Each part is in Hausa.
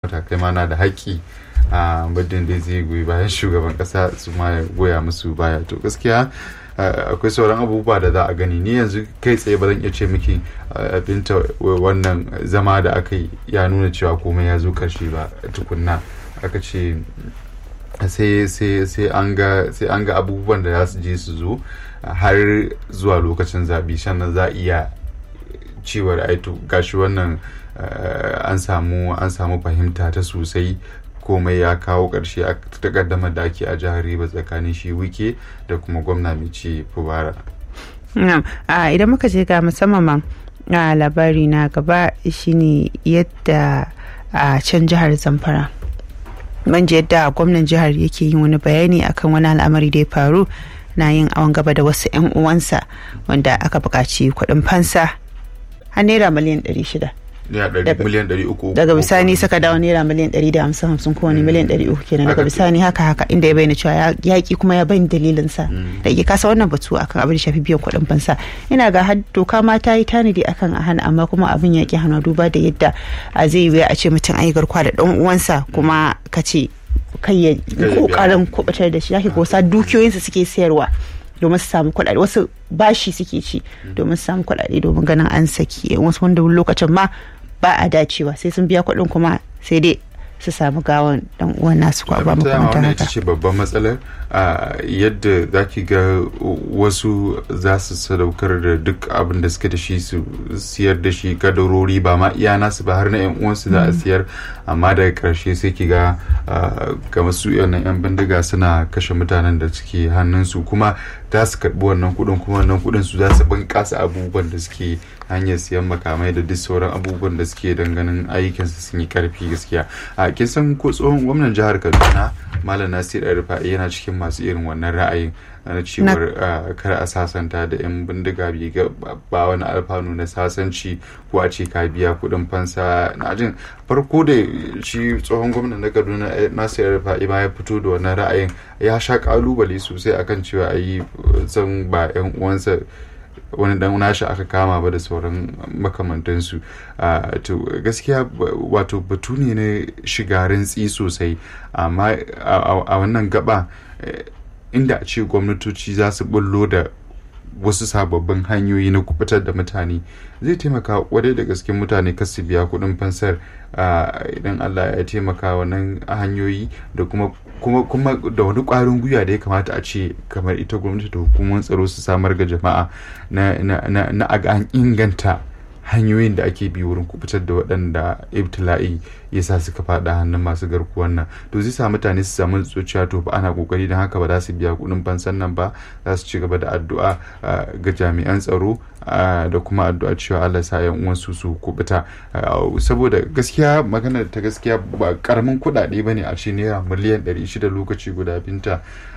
matakai ma na da haƙƙi a muddin da zai goyi bayan shugaban ƙasa su ma ya goya musu baya to gaskiya akwai sauran abubuwa da za a gani ni yanzu kai tsaye ba zan iya ce miki binta wannan zama da aka yi ya nuna cewa komai ya zo karshe ba tukunna aka ce sai an ga abubuwan da za su je su zo har zuwa lokacin zaɓe sannan za a iya cewar aito gashi wannan an samu an samu fahimta ta sosai komai ya kawo ƙarshe a takaddamar da ake a jihar riba tsakanin shi wike da kuma gwamna mai ci fubara idan muka je ga musamman a labari na gaba shine yadda a can jihar zamfara manje yadda gwamnan jihar yake yin wani bayani akan wani al'amari da ya faru na yin awon gaba da wasu 'yan uwansa wanda aka buƙaci kuɗin fansa har naira miliyan 600 daga bisani saka dawo naira miliyan 150 kowane miliyan 300 kenan daga bisani haka haka inda ya bayyana cewa yaƙi kuma ya bayyana dalilinsa da ke kasa wannan batu akan abin da shafi biyan kuɗin fansa ina ga har doka ma ta yi tanadi akan a hana amma kuma abin yaƙi hana duba da yadda zai yi a ce mutum an yi garkuwa da ɗan uwansa kuma ka ce kai ya kokarin kubutar da shi yake gosa dukiyoyinsa suke sayarwa domin su samu kuɗaɗe wasu bashi suke ci domin su samu kuɗaɗe domin ganin an saki wasu wanda lokacin ma ba a dacewa sai sun biya kuɗin kuma sai dai su samu gawan dan uwan nasu ko ba makamantan haka. ita ce babban matsalar yadda za ki ga wasu za su sadaukar da duk abin da suke da shi su siyar da shi kadarori ba ma iya nasu ba har na yan uwansu za a siyar amma daga karshe sai ki ga ga masu yan yan bindiga suna kashe mutanen da suke hannunsu kuma za su karbi wannan kuɗin kuma wannan kuɗin su za su bunƙasa abubuwan da suke hanyar siyan makamai da duk sauran abubuwan da suke ganin ayyukansu sun yi karfi gaskiya a kin san ko tsohon gwamnan jihar kaduna malam nasir rufa'i yana cikin masu irin wannan ra'ayin na cewar kar a sasanta da yan bindiga biga ba wani alfanu na sasanci ko a ce ka biya kuɗin fansa na jin farko da shi tsohon gwamnan na kaduna nasir rufa'i ma ya fito da wannan ra'ayin ya sha kalubale sosai akan cewa a yi san ba yan uwansa wani dan nashi aka kama ba da sauran makamantansu to gaskiya wato batu ne na shiga rintsi sosai amma a wannan gaba inda a ce gwamnatoci za su bullo da wasu sababbin hanyoyi na kubutar da mutane zai taimaka wadai da gaske mutane kasu biya kudin fansar idan allah ya taimaka wannan hanyoyi da kuma kuma kuma da wani kwarin gwiwa da ya kamata a ce kamar ita gwamnati da hukumar tsaro su samar ga jama'a na na na an inganta hanyoyin da ake bi wurin kubutar da waɗanda ibtila'i ya sa suka faɗa hannun masu garkuwan nan to zai sa mutane su samu zuciya to ba ana kokari don haka ba za su biya kuɗin fansan nan ba za su ci gaba da addu'a ga jami'an tsaro da kuma addu'a cewa Allah sa yan uwan su su kubuta saboda gaskiya magana ta gaskiya ba karamin kuɗaɗe ba ne a ce naira miliyan 600 lokaci guda binta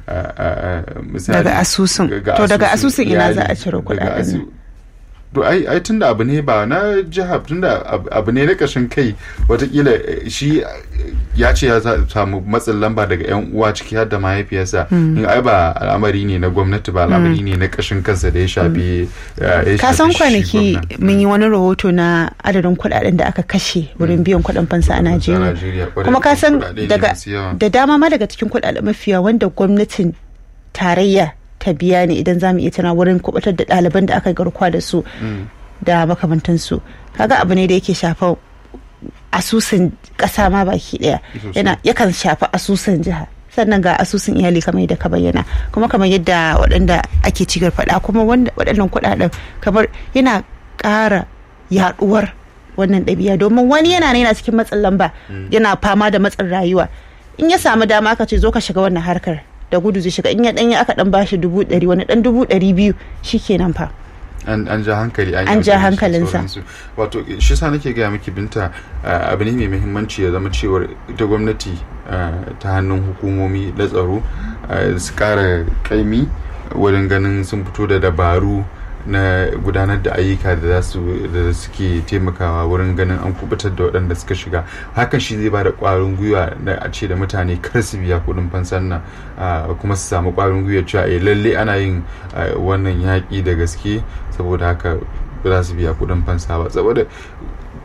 daga asusun to daga asusun ina za a cire kuɗaɗen to ai ai tunda abu ne ba na jiha tunda abu ne na kashin kai watakila shi ya ce ya samu matsin lamba daga yan uwa ciki har da mahaifiyarsa in ai ba al'amari ne na gwamnati ba al'amari ne na kashin kansa da ya shafi ka san kwanaki mun yi wani rahoto na adadin kuɗaɗen da aka kashe wurin biyan kuɗin fansa a Najeriya kuma ka san da dama ma daga cikin kuɗaɗen mafiya wanda gwamnatin tarayya ta biya ne idan za mu iya tana wurin kubatar da ɗaliban da aka garkuwa da su da makamantansu kaga abu ne da yake shafa asusun ƙasa ma baki ɗaya yana yakan shafa asusun jiha sannan ga asusun iyali kamar yadda ka bayyana kuma kamar yadda waɗanda ake cigar faɗa kuma waɗannan kuɗaɗen kamar yana ƙara yaɗuwar wannan ɗabi'a domin wani yana yana cikin matsin lamba yana fama da matsin rayuwa in ya samu dama aka ce zo ka shiga wannan harkar da gudu zai shiga in ya danya aka dan bashi dubu ɗari wani dan dubu ɗari biyu shikenan fa an ja hankali an ja hankalinsa wato shi sa nake gaya miki binta abu ne mai muhimmanci ya zama cewar ita gwamnati ta hannun hukumomi da tsaro su kara kaimi wurin ganin sun fito da dabaru na gudanar da ayyuka da da suke taimakawa wurin ganin an kubutar da waɗanda suka shiga hakan shi zai ba da ƙwarin gwiwa da a ce da mutane kar su biya kuɗin fansan nan kuma su samu ƙwarin gwiwa cewa eh lalle ana yin wannan yaƙi da gaske saboda haka ba za su biya kuɗin fansa ba saboda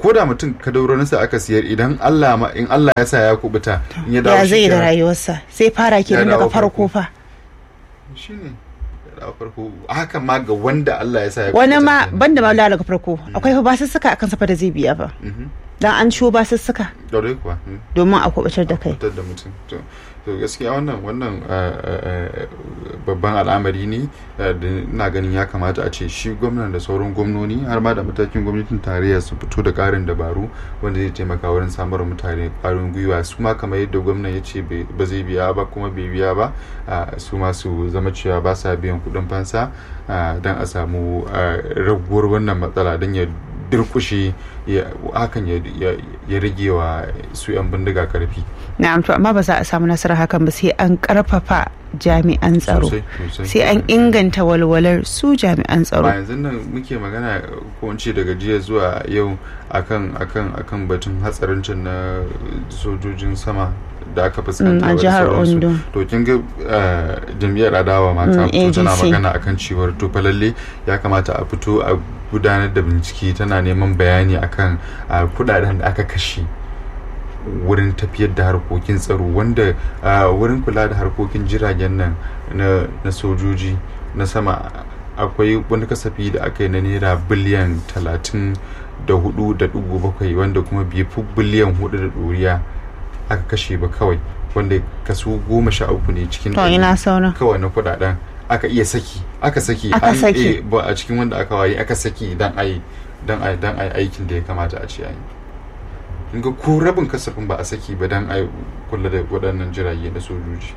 ko da mutum kadaurorinsa aka siyar idan Allah ma in Allah ya sa ya kubuta in ya dawo ya zai da shikenan. rayuwarsa sai fara kenan Ya daga dawo farko farko. fa shine ya dawo farko haka ma ga wanda Allah ya sa ya wani kubuta ma kenan. banda ma daga farko akwai fa basussuka akan safa da zai biya ba Mhm. dan an ciwo basussuka Daure kuwa mm. domin a kubutar da kai fitar da mutum to to gaskiya wannan wannan uh, uh, uh, babban al'amari ne uh, da ina ganin ya kamata a ce shi gwamnan da sauran gwamnoni har ma da matakin gwamnatin tarayya su fito da karin dabaru wanda zai taimaka wurin samar wa mutane kwarin gwiwa su ma kamar yadda gwamnan ya ce bai- ba zai biya ba kuma bai biya ba uh, su ma su zama cewa ba sa biyan kuɗin fansa uh, don a samu uh, raguwar wannan matsala don ya durkushe ya- hakan ya- ya ya rage wa su 'yan bindiga karfi na'am to amma ba za a samu nasarar hakan ba sai an karfafa jami'an tsaro Sosai, sosai. sai an inganta walwalar su jami'an ba tsaro yanzu nan muke magana ko in ce daga jiya zuwa yau akan akan akan batun hatsarin can na sojojin sama da aka Mm, fuskanta a da jihar sauransu. Ondo. to kin ga eh, jam'iyyar adawa ma ta Mm, fito tana ADC. magana akan cewar to fa lalle ya kamata a fito a gudanar da bincike tana neman bayani akan ah, kudaden da aka kashe wurin tafiyar da harkokin tsaro wanda ah, wurin kula da harkokin jiragen nan na, na sojoji na sama akwai wani kasafi da aka yi na naira biliyan talatin da hudu da dugu bakwai wanda kuma bai fi biliyan hudu da ɗoriya aka kashe ba kawai wanda kaso goma sha uku ne cikin to ɗari ina sauran kawai na kudaden aka iya saki aka saki Aka an- saki. eh, ba a cikin wanda aka waye aka saki dan ai dan ai dan ai aikin da ya kamata a ce an yi in ga ko rabin kasafin ba a saki ba dan ai kula da waɗannan jirage na sojoji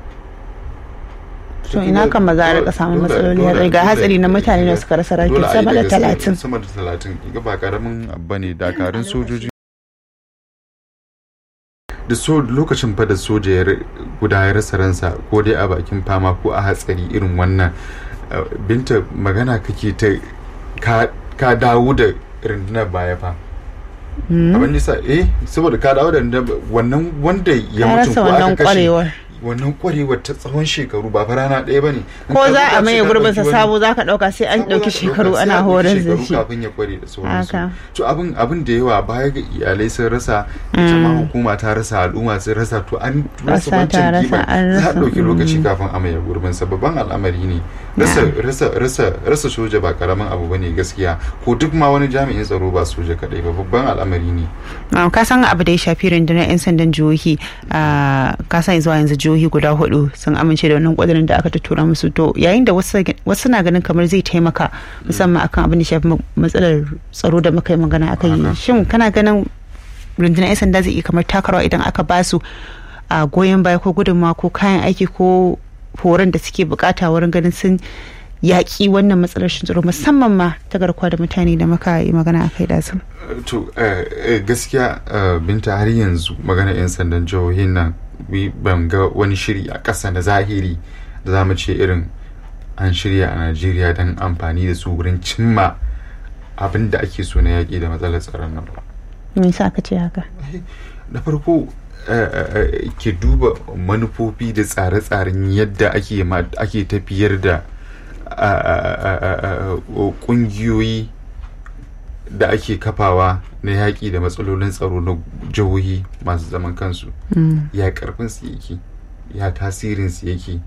to ina kan ba za a rika samun matsaloli hatsari ga hatsari na mutane da suka rasa Dole rayuka a yi sama da gaske, talatin sama da talatin ga ba karamin abu ne dakarun sojoji da so lokacin fa da soja ya ra- guda ya rasa ransa ko dai a bakin fama ko a hatsari irin wannan uh, binta magana kake ta ka, ka dawo da rundunar baya fa abin nisa eh saboda ka dawo da rundunar wannan wanda ya ya mutu rasa ko wannan aka kashe kwarewar wannan kwarewar ta tsawon shekaru ba fa rana ɗaya ba ne ko za a maye gurbinsa sabo za ka ɗauka sai an ɗauki shekaru ana horar da shi kafin ya kware da sauransu Haka. to abin abin da yawa baya ga iyalai sun rasa ita ma hukuma ta rasa al'umma sun rasa to an rasa Rasa ta wancan rasa, kiban an za a rasa, ɗauki mm. lokaci kafin a maye gurbinsa babban al'amari ne rasa rasa rasa rasa soja ba karamin abu bane gaskiya ko duk ma wani jami'in tsaro ba soja kadai ba babban al'amari ne Ah, ka san abu da ya shafi rundunar 'yan sandan jihohi ah, ka san zuwa yanzu jihohi guda hudu sun amince da wannan kudirin da aka tuttura musu to yayin da wasu wasu na ganin kamar zai taimaka musamman akan abin da ya shafi ma- matsalar tsaro da muka yi magana akan yi Haka. shin kana ganin rundunar 'yan sanda zai iya kamar takarwa idan aka ba su a goyon baya ko gudunmawa ko kayan aiki ko horon da suke bukata wurin ganin sun yaƙi wannan matsalar shi tsaro musamman ma ta garkuwa da mutane da muka yi magana a kai da su. to eh, eh, gaskiya eh, binta har yanzu magana 'yan sandan jihohin nan wi- ban ga wani shiri a ƙasa na zahiri da za mu ce irin an shirya a najeriya don amfani da su wurin cimma abin da ake so na yaƙi da matsalar tsaron nan ba Me yasa ka ce haka? na farko eh, eh, eh, ke duba manufofi da tsare-tsaren yadda ake ma- ake tafiyar da ah, ah, ah, ah, ah, ƙungiyoyi da ake kafawa na yaƙi da matsalolin tsaro na jihohi masu zaman kansu Mm. ya karfin su yake ya tasirin su yake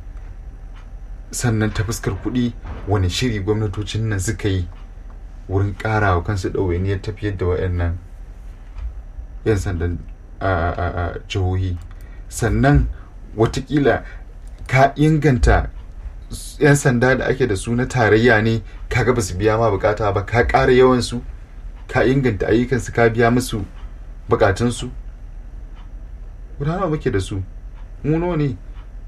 sannan ta fuskar kuɗi wani shiri gwamnatocin nan suka yi wurin ƙara wa kansu ɗawainiyar tafiyar da waɗannan 'yan sandan a- a- a jihohi sannan watakila ka inganta s- 'yan sanda da ake da su na tarayya ne kaga ba su biya ma bukata ba ka ƙara yawansu ka inganta ayyukansu ka biya musu bukatunsu guda nawa muke da su mu nawa ne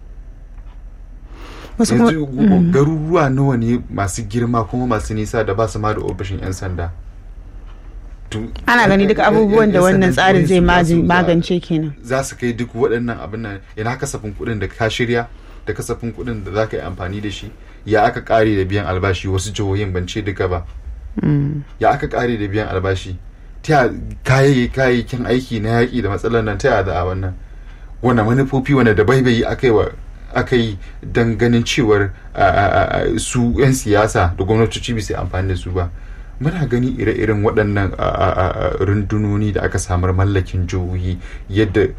Wasu kuma yanzu gu- garuruwa nawa ne masu girma kuma masu nisa da ba su ma da ofishin 'yan sanda To, ana gani duka yan- yan- abubuwan da yan wannan sandan tsarin zai jihohin su za su- magance kenan. za su kai duk waɗannan abin nan ina kasafin kuɗin da ka shirya da kasafin kuɗin da za ka yi amfani da shi ya aka ƙare da biyan albashi wasu jihohin ban ce duka ba Mm. ya aka ƙare da biyan albashi ta ya kayayyakin kayayyakin aiki na yaƙi da matsalar nan ta ya za a wannan wani manufofi wani da baibayi aka yi wa aka yi don ganin cewar a- a- a- su 'yan siyasa da gwamnatoci bisa amfani da su ba muna gani ire-iren waɗannan rundunoni da aka samar mallakin jihohi yadda